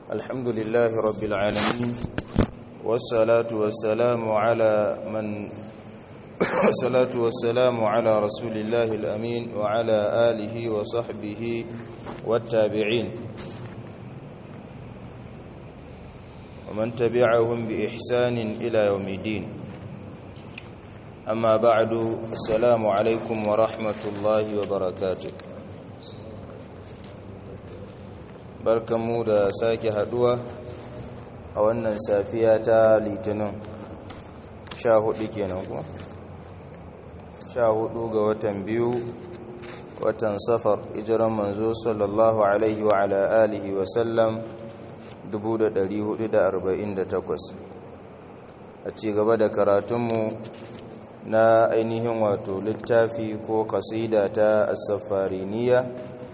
الحمد لله رب العالمين والصلاة والسلام على من الصلاة والسلام على رسول الله الأمين وعلى آله وصحبه والتابعين ومن تبعهم بإحسان إلى يوم الدين أما بعد السلام عليكم ورحمة الله وبركاته barkanmu da sake haduwa a wannan safiya ta litinin sha hudu kenan kuma sha hudu ga watan biyu watan safar ijiran manzo sallallahu alaihi wa ala alihi wa sallam 1448 a ci gaba da karatunmu na ainihin wato littafi ko kasida ta asafariniya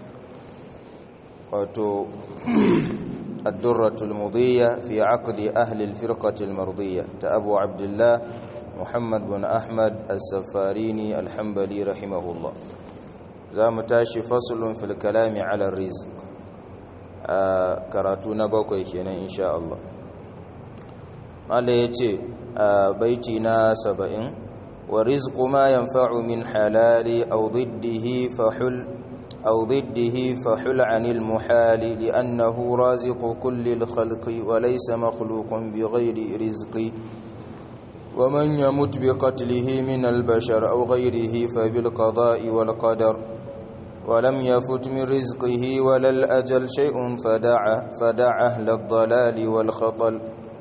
wato الدرة المضية في عقد أهل الفرقة المرضية تأبو عبد الله محمد بن أحمد السفاريني الحنبلي رحمه الله زام تاشي فصل في الكلام على الرزق آه كراتونا بوكوي كينا إن شاء الله قال يتي آه بيتنا سبعين ورزق ما ينفع من حلال أو ضده فحل أو ضده فحل عن المحال لأنه رازق كل الخلق وليس مخلوق بغير رزق ومن يمت بقتله من البشر أو غيره فبالقضاء والقدر ولم يفت من رزقه ولا الأجل شيء فدع فدع أهل الضلال والخطل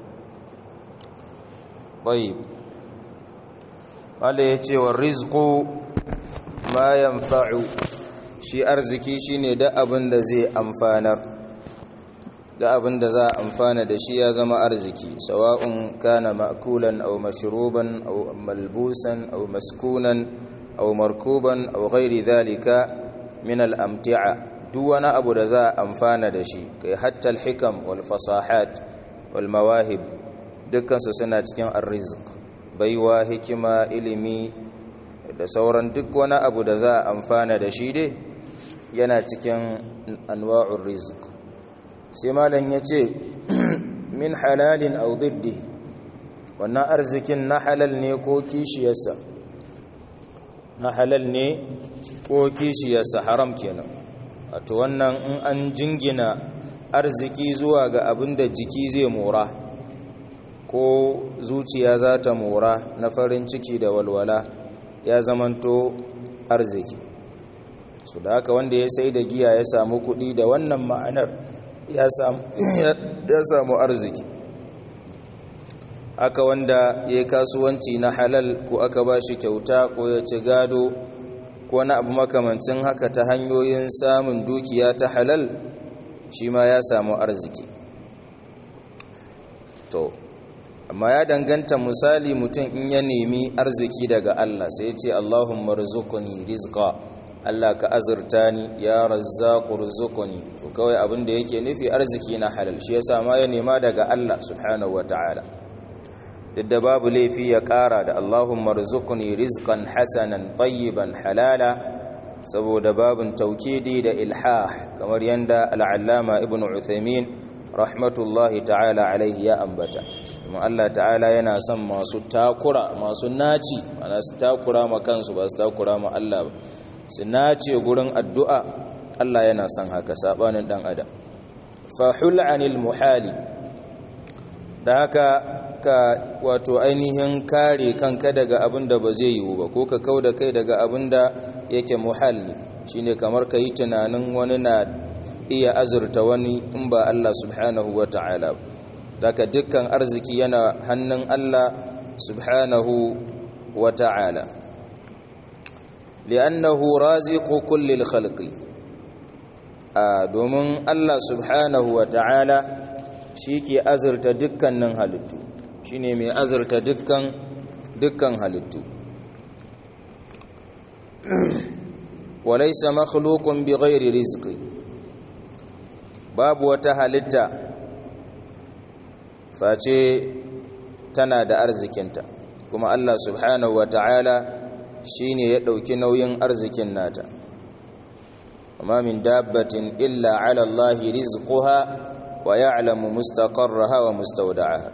طيب قال يتي والرزق ما ينفع shi arziki shine da abin da zai amfanar da abin da za a amfana da shi ya zama arziki sawa'un kana ma'kulan aw mashruban aw malbusan aw maskunan aw markuban aw ghairi dhalika min al-amti'a duk wani abu da za a amfana da shi kai hatta al-hikam wal fasahat wal mawahib dukkan su suna cikin arrizq baiwa hikima ilimi da sauran duk wani abu da za a amfana da shi dai yana cikin anwa'ur rizq sai malam yace min halalin aw diddi wannan arzikin na halal ne ko kishiyarsa na halal ne ko kishiyarsa haram kenan wato wannan in an jingina arziki zuwa ga abin da jiki zai mora ko zuciya za ta mora na farin ciki da walwala ya zamanto arziki su da haka wanda ya sai da giya ya samu kuɗi da wannan ma'anar ya samu arziki aka wanda ya yi kasuwanci na halal ko aka ba shi kyauta ko ya ci gado ko na abu makamancin haka ta hanyoyin samun dukiya ta halal shi ma ya samu arziki to amma ya danganta misali mutum in ya nemi arziki daga Allah sai ya ce Allahumma rizqni rizqa Allah ka azurta ni ya razzaqu rizqni to kawai abin da yake nufi arziki na halal shi yasa ma ya nema daga Allah subhanahu wataala duk da babu laifi ya kara da Allahumma rizqni rizqan hasanan tayyiban halala saboda babun taukidi da ilhah kamar yanda al-allama ibnu Uthaymeen rahmatullahi ta'ala alaihi ya ambata kuma Allah ta'ala yana son masu takura masu naci ana su takura ma kansu ba su takura ma Allah ba su nace gurin addu'a Allah yana son haka sabanin dan adam fahul anil muhali da haka ka wato ainihin kare kanka daga abin da ba zai yiwu ba ko ka kauda kai daga abin da yake muhalli shine kamar ka yi tunanin wani na iya azurta wani in ba Allah subhanahu wa ta'ala daga dukkan arziki yana hannun Allah subhanahu wa ta'ala li'annahu raziqu kullil khalqi a domin Allah subhanahu wa ta'ala shi ke azurta dukkanin halittu shine mai azurta dukkan dukkan halittu walaysa makhluqun bighairi rizqi babu wata halitta face tana da arzikinta kuma Allah subhanahu wa ta'ala shi ne ya ɗauki nauyin arzikin nata amma min dabbatin illa ala Allah rizquha wa ya'lamu mustaqarraha wa mustawda'aha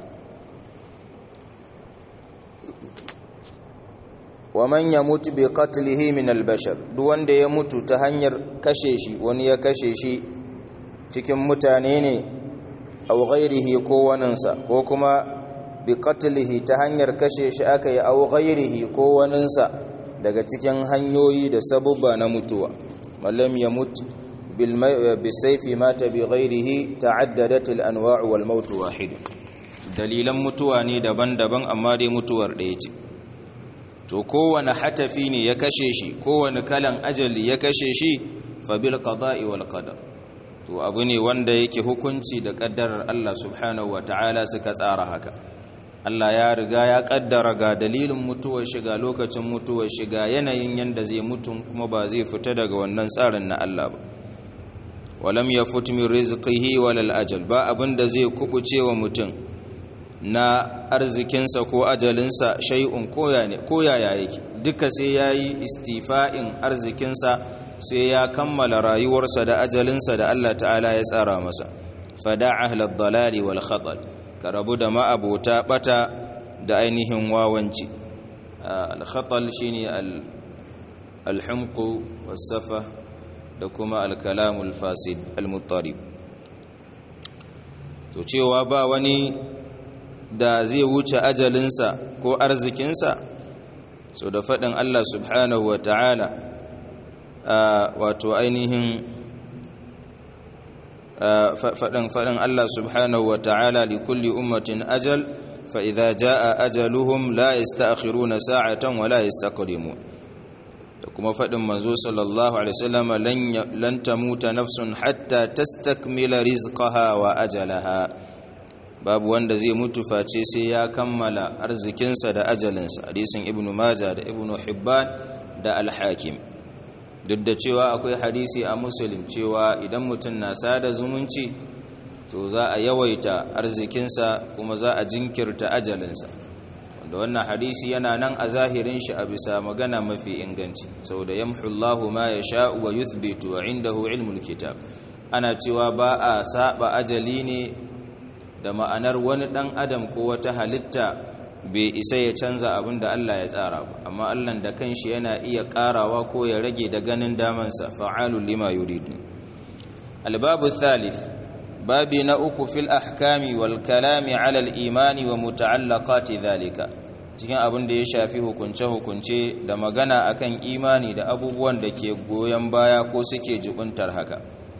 wa man yamut bi qatlihi min al-bashar duk wanda ya mutu ta hanyar kashe shi wani ya kashe shi cikin mutane ne aw ghairihi ko waninsa ko kuma bi qatlihi ta hanyar kashe shi aka yi aw ghairihi ko waninsa daga cikin hanyoyi da sabubba na mutuwa mallam yamut bil bisayfi mata bi ghairihi ta'addadat al-anwa' wal maut wahid dalilan mutuwa ne daban-daban amma dai mutuwar ɗaya ce to kowane hatafi ne ya kashe shi kowane kalan ajali ya kashe shi fa bil qada'i wal qadar to abu ne wanda yake hukunci da kaddarar Allah subhanahu wataala suka tsara haka Allah ya riga ya kaddara ga dalilin mutuwar shiga lokacin mutuwar shiga yanayin yanda zai mutu kuma ba zai fita daga wannan tsarin na Allah ba walam yafut min rizqihi walal ajal ba abinda zai kubuce wa mutum na arzikinsa ko ajalinsa shay'un koyaya yake duka sai ya yi istifa'in arzikinsa sai ya kammala rayuwarsa da ajalinsa da Allah ta'ala ya tsara masa fada ahlad dalali wal khatal ka rabu da ma'abota bata da ainihin wawanci al khatal shine al al humqu was safa da kuma al kalamul fasid al muttarib to cewa ba wani da zai wuce ajalinsa ko arzikinsa so da faɗin Allah subhanahu wa ta'ala wato ainihin faɗin faɗin Allah subhanahu wa ta'ala li kulli ummatin ajal fa idza jaa ajaluhum la yasta'khiruna sa'atan wa la yastaqdimun da kuma faɗin manzo sallallahu alaihi wasallam lan tamuta nafsun hatta tastakmila rizqaha wa ajalaha babu wanda zai mutu face sai ya kammala arzikinsa da ajalinsa hadisin ibnu majah da ibnu hibban da al-hakim duk da cewa akwai hadisi a muslim cewa idan mutum na sada zumunci to za a yawaita arzikinsa kuma za a jinkirta ajalinsa wanda wannan hadisi yana nan a zahirin shi a bisa magana mafi inganci saboda yamhullahu ma yasha'u wa yuthbitu wa indahu ilmul kitab ana cewa ba a saba ajali ne da ma'anar wani ɗan adam ko wata halitta bai isa ya canza abin da Allah ya tsara ba amma Allah da kanshi yana iya ƙarawa ko ya rage da ganin damansa fa'alul lima yuridu albabu thalith babi na uku fil ahkami wal kalami ala al imani wa muta'allaqati dhalika cikin abin da ya shafi hukunce hukunce da magana akan imani da abubuwan da ke goyon baya ko suke jubuntar haka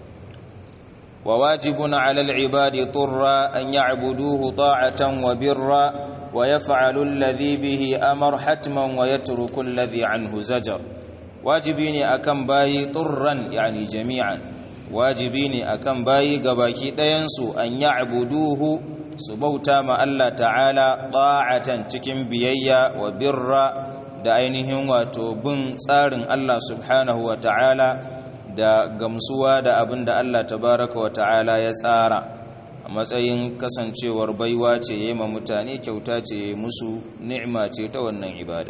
وواجب على العباد طرا أن يعبدوه طاعة وبرا ويفعل الذي به أمر حتما ويترك الذي عنه زجر واجبيني أكم باي طرا يعني جميعا واجبيني أكم باي قباكي دينسو أن يعبدوه سبوتا ما الله تعالى طاعة تكم بييا وبرا da ainihin wato bin tsarin Allah subhanahu wa ta'ala da gamsuwa da abin da Allah tabaraka wa ta'ala ya tsara a matsayin kasancewar baiwa ce ya ma mutane kyauta ce musu ni'ima ce ta wannan ibada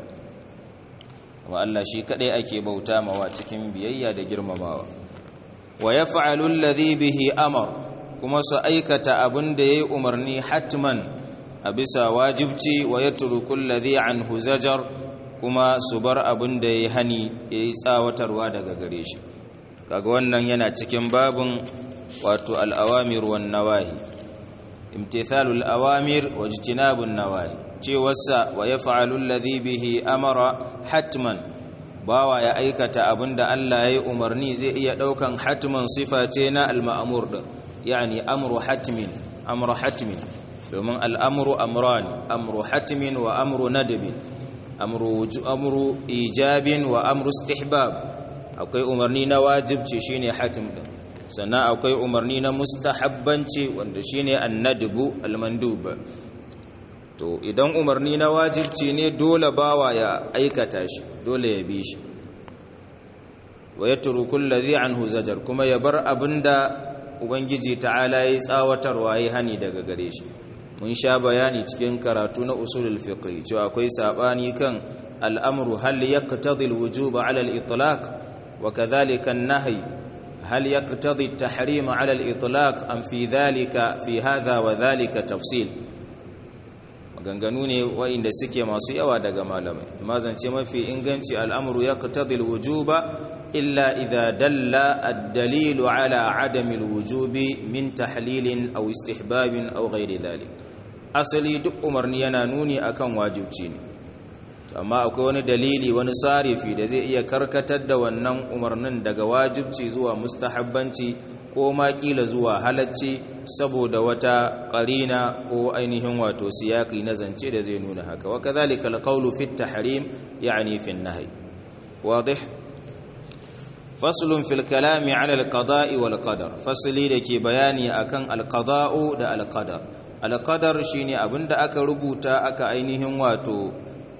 wa Allah shi kadai ake bauta mawa cikin biyayya da girmamawa wa yaf'alu alladhi bihi amar kuma su aikata abin da yayi umarni hatman a bisa wajibci wa yatruku alladhi anhu zajar kuma su bar abin da yayi hani yayi tsawatarwa daga gare shi kaga wannan yana cikin babun wato al'awamir wan nawahi imtithalul awamir wa ijtinabun nawahi cewarsa wa yaf'alu alladhi bihi amara hatman bawa ya aikata abinda Allah yayi umarni zai iya daukan hatman sifa ce na al-ma'mur din yani amru hatmin amru hatmin domin al-amru amran amru hatmin wa amru nadbin amru amru ijabin wa amru istihbab akwai umarni na wajibci shine hatim din sannan akwai umarni na mustahabbanci wanda shine annadbu almandub to idan umarni na wajibci ne dole bawa ya aikata shi dole ya bi shi wa yatruku alladhi anhu zajar kuma ya bar abinda ubangiji ta'ala ya tsawatarwa ya hani daga gare shi mun sha bayani cikin karatu na usulul fiqh cewa akwai sabani kan al'amru hal yaqtadi alwujuba ala al-itlaq وكذلك النهي هل يقتضي التحريم على الإطلاق أم في ذلك في هذا وذلك تفصيل maganganu ne wa'inda suke masu yawa daga malamai mazance mafi inganci al'amuru ya qatadil wujuba illa idha dalla ad-dalilu ala adami al-wujubi min tahlilin aw istihbabin aw ghairi dhalik asali duk umarni yana nuni akan wajibci ne amma akwai wani dalili wani sarifi da zai iya karkatar da wannan umarnin daga wajibci zuwa mustahabbanci ko ma kila zuwa halacci saboda wata qarina ko ainihin wato siyaki na zance da zai nuna haka wa kadhalika alqawlu fi at-tahrim yani fi an-nahy wadih faslun fil kalami ala al-qada'i wal qadar fasli dake bayani akan al-qada'u da al-qadar al-qadar shine abinda aka rubuta aka ainihin wato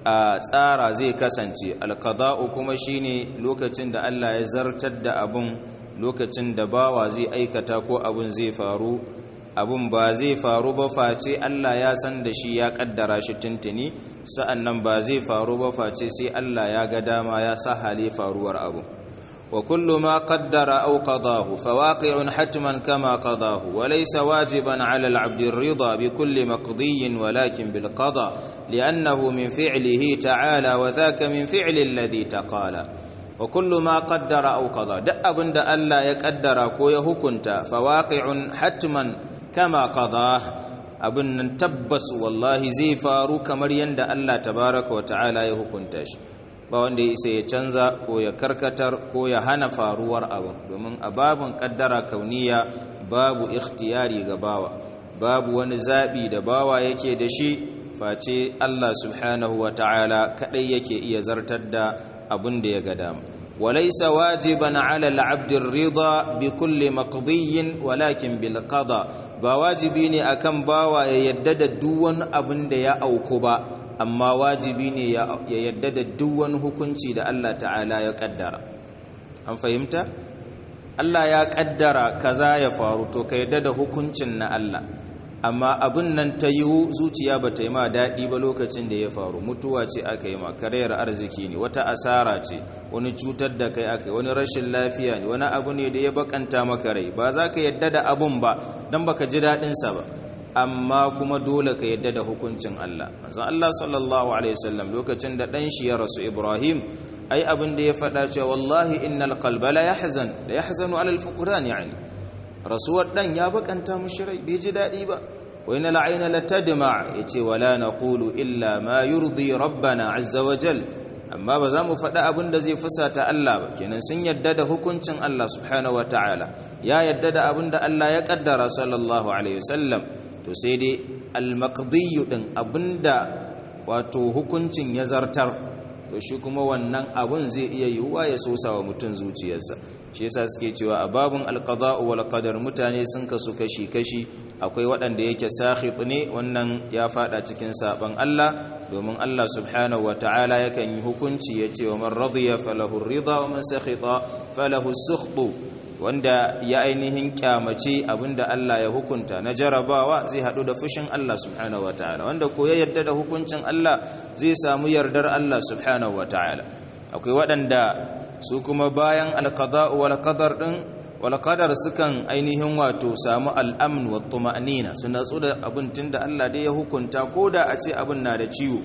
a tsara zai kasance al-qada'u kuma shine lokacin da Allah ya zartar da abun lokacin da bawa zai aikata ko abun zai faru abun ba zai faru ba face Allah ya san da shi ya kaddara shi tuntuni sa'annan ba zai faru ba face sai Allah ya ga dama ya sa hali faruwar abu wa kullu ma qaddara aw qadahu fawaqi'un hatman kama qadahu wa laysa wajiban 'ala al-'abdi ar-ridha bi kulli maqdiyin walakin bil qada li'annahu min fi'lihi ta'ala wa dhaka min fi'li alladhi taqala wa kullu ma qaddara aw qada duk abinda Allah ya kaddara ko ya hukunta fawaqi'un hatman kama qada abin nan tabbas wallahi zai faru kamar yanda Allah tabaraka wa ta'ala ya hukunta shi ba wanda ya isa ya canza ko ya karkatar ko ya hana faruwar abin domin a babin kaddara kauniya babu ikhtiyari ga bawa babu wani zabi da bawa yake da shi face Allah subhanahu wa ta'ala kadai yake iya zartar da abin da ya ga dama وليس واجبا على العبد الرضا بكل مقضي ولكن بالقضاء ba wajibi ne akan bawa ya yadda da duk wani abin da ya auku ba amma wajibi ne ya yadda da duk wani hukunci da Allah ta'ala ya kaddara an fahimta Allah ya kaddara kaza ya faru to ka yadda da hukuncin na Allah amma abin nan ta yiwu zuciya ba ta yi ma daɗi ba lokacin da ya faru mutuwa ce aka yi ma karayar arziki ne wata asara ce wani cutar da kai aka yi wani rashin lafiya ne wani abu ne da ya bakanta maka rai ba za ka yadda da abun ba don baka ji daɗinsa ba amma kuma dole ka yadda da hukuncin Allah manzon Allah sallallahu alaihi wasallam lokacin da ɗan shi ya rasu Ibrahim ai abin da ya faɗa cewa wallahi innal qalba la yahzan la yahzanu ala al-fuqran yani rasuwar dan ya bakanta mushi rai bai ji dadi ba wa inna la'ayna latadma yace wala naqulu illa ma yurdi rabbana azza wa jal amma ba za mu faɗa abin da zai fusata Allah ba kenan sun yadda da hukuncin Allah subhanahu wa ta'ala ya yadda da abin da Allah ya kaddara sallallahu alaihi wasallam to sai dai al-maqdi din abinda wato hukuncin ya zartar to shi kuma wannan abun zai iya yiwuwa ya sosa wa mutum zuciyarsa shi yasa suke cewa a babun alqada'u wal qadar mutane sun kasu kashi kashi akwai waɗanda yake sakhit ne wannan ya fada cikin saban Allah domin Allah subhanahu ta'ala yakan yi hukunci yace wa man radiya falahu ar-ridha wa man sakhita falahu as-sukhtu wanda ya ainihin kyamace abinda Allah ya hukunta na jarabawa zai hadu da fushin Allah subhanahu ta'ala wanda ko ya yarda da hukuncin Allah zai samu yardar Allah subhanahu ta'ala akwai waɗanda su kuma bayan alqada'u wal qadar din wal qadar sukan ainihin wato samu al'amn wa tuma'nina su natsu da abin tunda Allah dai ya hukunta koda a ce abin na da ciwo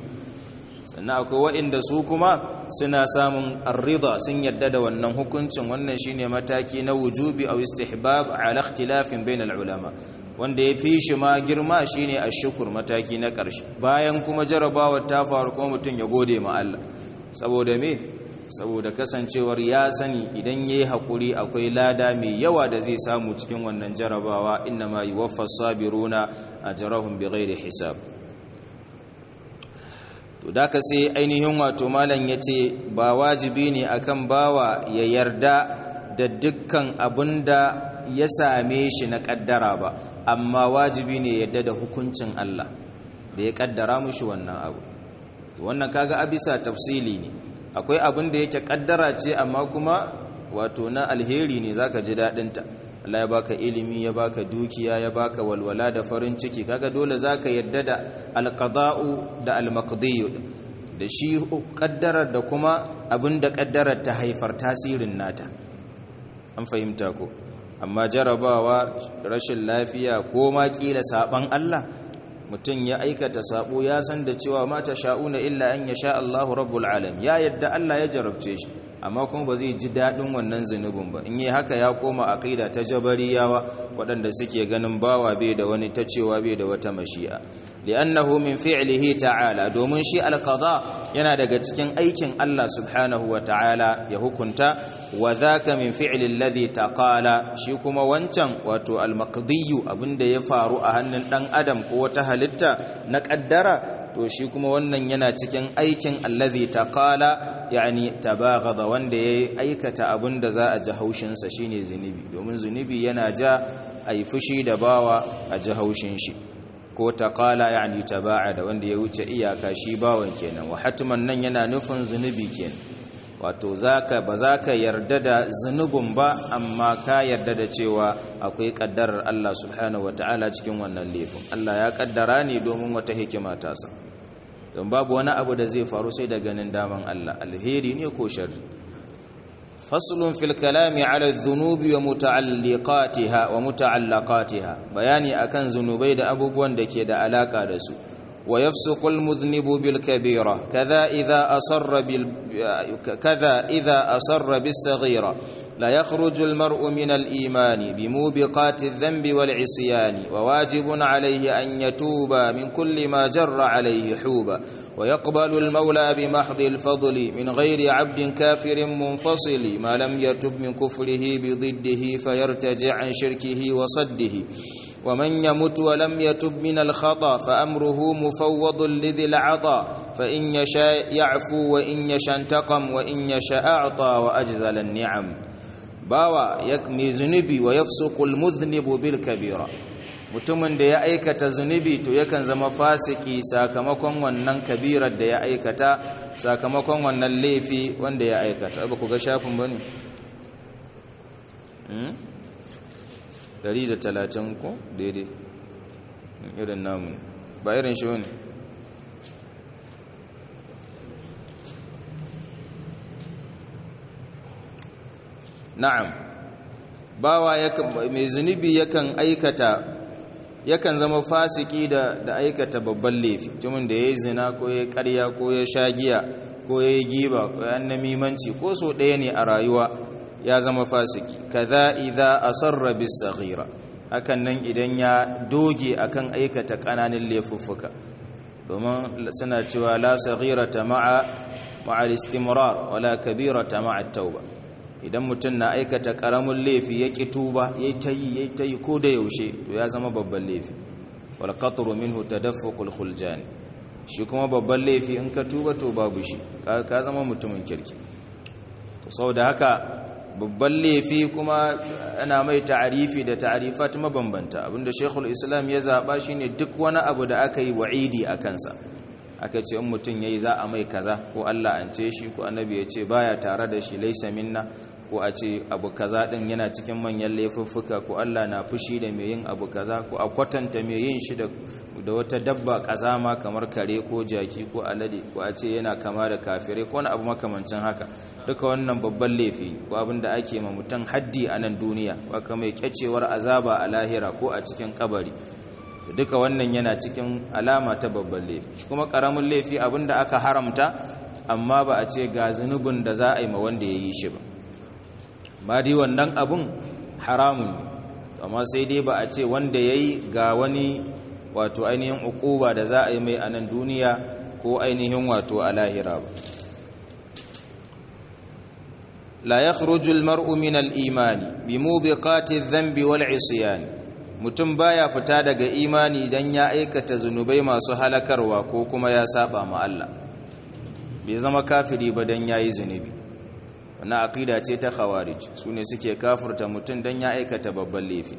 sannan akwai waɗanda su kuma suna samun arrida sun yadda da wannan hukuncin wannan shine mataki na wujubi aw istihbab ala ikhtilafin bainal ulama wanda ya fi shi ma girma shine ashkur mataki na ƙarshe bayan kuma jarabawa ta faru kuma mutum ya gode ma Allah saboda me saboda kasancewar ya sani idan yayi hakuri akwai lada mai yawa da zai samu cikin wannan jarabawa innama yuwaffas sabiruna ajrahum bighairi hisab to da ka sai ainihin wato malam ya ce ba wajibi ne akan bawa ya yarda da dukkan abin da ya same shi na kaddara ba amma wajibi ne yarda da hukuncin Allah da ya kaddara mushi wannan abu wannan kaga abisa tafsili ne akwai abin da yake kaddara ce amma kuma wato na alheri ne zaka ji daɗinta Allah ya baka ilimi ya baka dukiya ya baka walwala da farin ciki kaga dole zaka yadda da alqada'u da almaqdiyu da shi kaddarar da kuma abin da kaddarar ta haifar tasirin nata an fahimta ko amma jarabawa rashin lafiya ko ma kila saban Allah mutum ya aikata sabo ya san da cewa mata sha'una illa an yasha Allahu rabbul alamin ya yadda Allah ya jarabce shi amma kuma ba zai ji daɗin wannan zunubin ba in yi haka ya koma aqida ta jabariyawa waɗanda suke ganin bawa bai da wani ta cewa bai da wata mashi'a li'annahu min fi'lihi ta'ala domin shi alqada yana daga cikin aikin Allah subhanahu wa ta'ala ya hukunta wa dhaka min fi'li alladhi taqala shi kuma wancan wato almaqdiyu abinda ya faru a hannun dan adam ko wata halitta na kaddara to shi kuma wannan yana cikin aikin allazi taqala yani tabaghada wanda yayi aikata abinda za a ji haushin sa shine zunubi domin zunubi yana ja ai fushi da bawa a ji haushin shi ko taqala yani taba'ada wanda ya wuce iyaka shi bawan kenan wa hatman nan yana nufin zunubi kenan wato zaka ba zaka yarda da zunubin ba amma ka yarda da cewa akwai kaddarar Allah subhanahu wataala cikin wannan laifin Allah ya kaddara ne domin wata hikima ta sa don babu wani abu da zai faru sai da ganin daman Allah alheri ne ko sharri faslun fil kalami ala dhunubi wa muta'alliqatiha wa muta'allaqatiha bayani akan zunubai da abubuwan da ke da alaka da su wa yafsuqu al mudhnibu bil kabira kaza idha asarra bil kaza idha asarra bis saghira لا يخرج المرء من الإيمان بموبقات الذنب والعصيان وواجب عليه أن يتوب من كل ما جر عليه حوبا ويقبل المولى بمحض الفضل من غير عبد كافر منفصل ما لم يتب من كفره بضده فيرتجع عن شركه وصده ومن يمت ولم يتب من الخطا فأمره مفوض لذي العطا فإن يشاء يعفو وإن يشاء انتقم وإن يشاء أعطى وأجزل النعم bawa mai zunubi wa yafsuqul mudhnibu bil kabira mutumin da ya aikata zunubi to yakan zama fasiki sakamakon wannan kabirar da ya aikata sakamakon wannan laifi wanda ya aikata ba ku ga shafin bane hmm 130 ko daidai irin namu ba irin shi bane na'am bawa mai zunubi yakan aikata yakan zama fasiki da da aikata babban laifi mutumin da yayi zina ko yayi ƙarya ko ya sha giya ko yayi giba ko ya namimanci ko so ɗaya ne a rayuwa ya zama fasiki kaza idza asarra bis saghira hakan nan idan ya doge akan aikata ƙananan laifuffuka domin suna cewa la saghirata ma'a ma'a al-istimrar wala kabirata ma'a at-tauba idan mutum na aikata karamin laifi ya ƙi tuba ya ta yi ya ta yi ko da yaushe to ya zama babban laifi wal qatru minhu tadaffuqul khuljan shi kuma babban laifi in ka tuba to babu shi ka zama mutumin kirki to saboda haka babban laifi kuma ana mai ta'arifi da ta'arifat mabambanta abinda Sheikhul Islam ya zaba shine duk wani abu da aka yi wa'idi a kansa aka ce in mutum yayi za a mai kaza ko Allah an ce shi ko annabi ya ce baya tare da shi laisa minna ko a ce abu kaza din yana cikin manyan laifuffuka ko Allah na fushi da mai yin abu kaza ko a kwatanta mai yin shi da da wata dabba kazama kamar kare ko jaki ko alade ko a ce yana kama da kafirai ko wani abu makamancin haka duka wannan babban laifi ko abin da ake ma mutum haddi a nan duniya ko aka mai kyacewar azaba a lahira ko a cikin kabari duka wannan yana cikin alama ta babban laifi kuma karamin laifi abin da aka haramta amma ba a ce ga zunubin da za a yi ma wanda ya yi shi ba ba dai wannan abun haramun amma sai dai ba a ce wanda ya yi ga wani wato ainihin ukuba da za a yi mai a nan duniya ko ainihin wato a lahira ba la yakhruju al-mar'u min al-imani bi mubiqati adh-dhanbi wal-'isyan mutum baya fita daga imani dan ya aikata zunubai masu halakarwa ko kuma ya saba ma Allah bai zama kafiri ba dan yayi zunubi wannan aqida ce ta khawarij sune suke kafirta mutum dan ya aikata babban laifi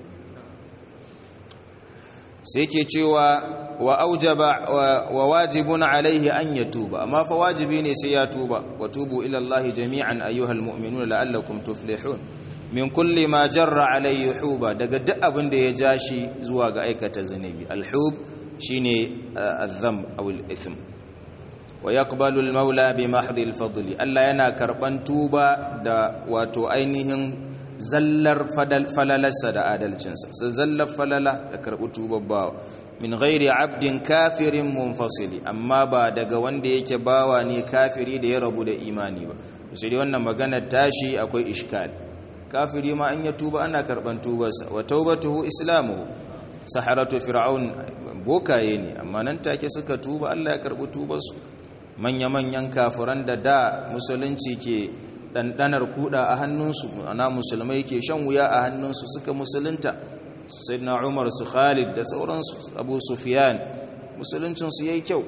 sai ke cewa wa aujaba wa wajibun alaihi an yatuba amma fa wajibi ne sai ya tuba wa tubu ila Allah jami'an ayyuhal mu'minuna la'allakum tuflihun min kulli ma jarra alaihi huba daga duk abin da ya ja shi zuwa ga aikata zunubi alhub shine azam aw al-ithm wa yaqbalu al-maula bi mahdi al-fadl Allah yana karban tuba da wato ainihin zallar falalarsa da adalcinsa sai zallar falala da karɓi tubabbawa min ghairi abdin kafirin munfasili amma ba daga wanda yake bawa ne kafiri da ya rabu da imani ba sai dai wannan maganar tashi akwai ishkal kafiri ma an ya tuba ana karban tubarsa wa taubatuhu islamuhu saharatu fir'aun bokaye ne amma nan take suka tuba Allah ya karbi tubarsu manya manyan kafiran da da musulunci ke dandanar kuda a hannunsu ana musulmai ke shan wuya a hannunsu suka musulunta sayyidina Umar su Khalid da sauransu Abu Sufyan musuluncin su yayi kyau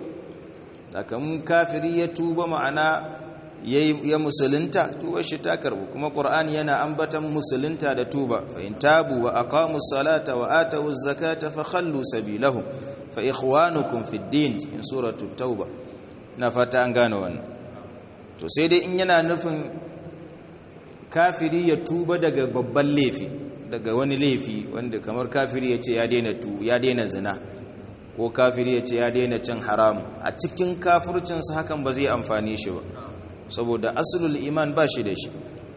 mun kafiri ya tuba ma'ana ya musulunta tuba shi ta karbu kuma qur'ani yana ambatan musulunta da tuba fa in tabu wa aqamu salata wa atu zakata fa khallu sabilahum fa ikhwanukum fid din in suratul tauba na fata an gane wannan to sai dai in yana nufin kafiri ya tuba daga babban laifi daga wani laifi wanda kamar kafiri ya ce ya daina tu ya daina zina ko kafiri ya ce ya daina cin haram a cikin kafircinsa hakan ba zai amfani shi ba saboda asulul iman ba shi da shi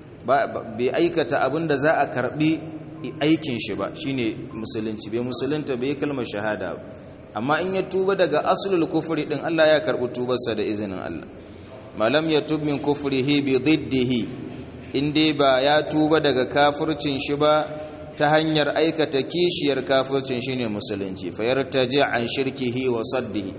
bai aikata abin da za a karbi aikin shi ba shine musulunci bai musulunta bai kalmar shahada ba amma in ya tuba daga asulul kufri din Allah ya karbi tubarsa da izinin Allah malam ya tub min kufrihi bi diddihi in dai ba ya tuba daga kafircin shi ba ta hanyar aikata kishiyar kafircin shine musulunci fa yartaji an shirkihi wa saddihi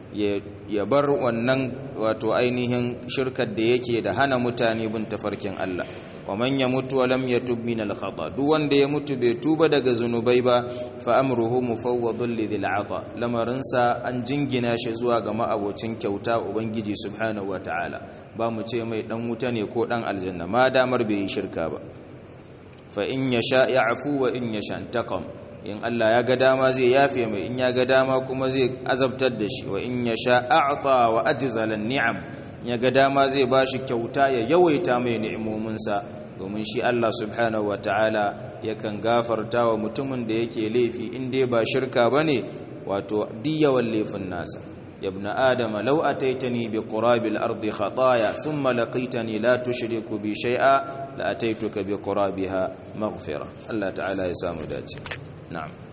ya bar wannan wato ainihin shirkar da yake da hana mutane bin tafarkin Allah wa man yamutu wa lam yatub min al khata duk wanda ya mutu bai tuba daga zunubai ba fa amruhu mufawwadun li dhil ata lamarin sa an jingina shi zuwa ga ma'abocin kyauta ubangiji subhanahu wa ta'ala ba mu ce mai dan wuta ne ko dan aljanna ma damar bai yi shirka ba fa in yasha ya'fu wa in yasha taqam in Allah ya ga dama zai yafe mai in ya ga dama kuma zai azabtar da shi wa in ya sha a'ta wa ajzalan ni'am ya ga dama zai bashi kyauta ya yawaita mai ni'imominsa domin shi Allah subhanahu wataala yakan gafarta wa mutumin da yake laifi in dai ba shirka bane wato diyawan laifin nasa ya ibn adam law ataitani bi qurabil ardi khataaya thumma laqitani la tushriku bi shay'a la ataituka bi qurabiha maghfira Allah ta'ala ya samu dace نعم